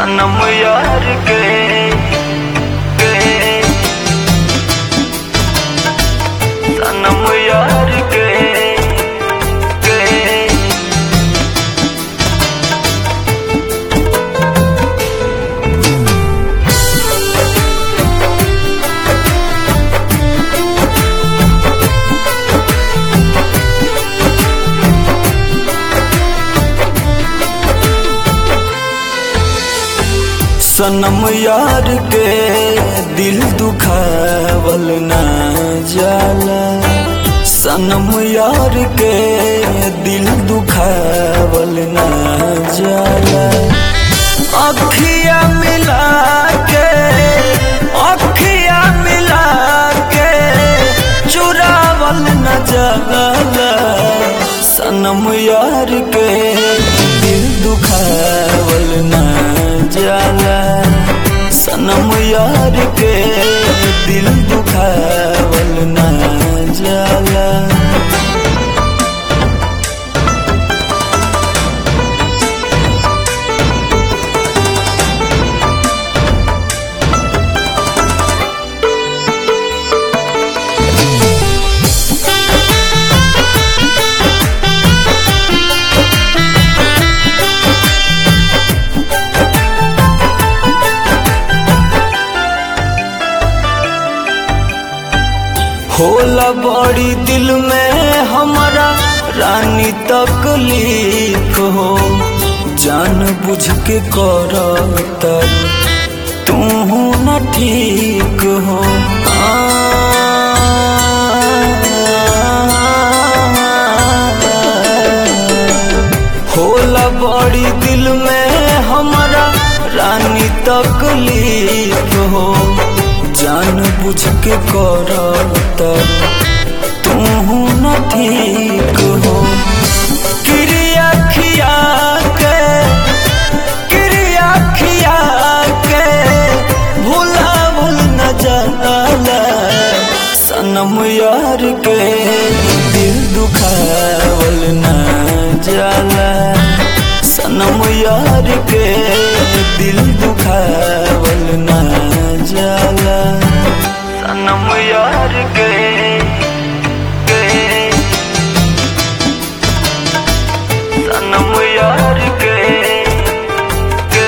सनम यार के के सनम यार के के सनम यार के दिल दुखावल ना जाला सनम यार के दिल दुखावल ना जाला अखिया मिला के अखिया मिला के चुरावल न जाला सनम यार के दिल दुखावल न जाला सनम यार के दिल दुखावल न जाला होला बड़ी दिल में हमारा रानी तकलीफ हो जान बुझ के कर तू न ठीक हो होला बड़ी दिल में हमारा रानी तकलीफ हो जान बुझ के कर तू न ठीक हो क्रिया खिया के क्रिया खिया के भूला भूल न जाला सनम यार के दिल दुखावल न जाला सनम यार के दिल दुखावल न जाला सनम यार के के सनम यार के के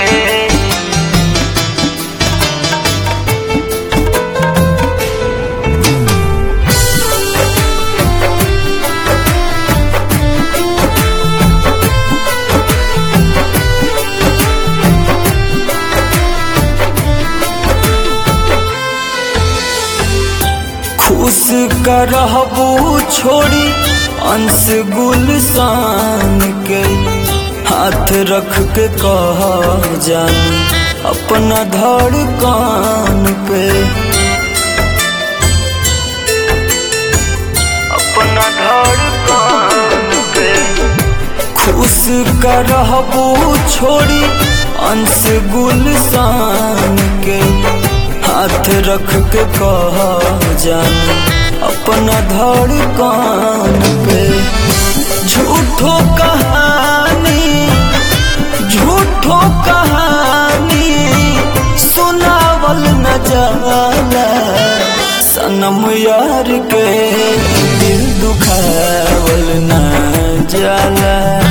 खुश करहबू छोड़ी अंश गुलसान के हाथ रख के कह जान अपना धड़कान पे अपना धड़कान पे खुश करहबू छोड़ी अंश गुलसान के हाथ रख के कह जान अपना धड़कान पे झूठो कहानी झूठो कहानी सुनावल न जाला सनम यार के दिल दुखावल न जाला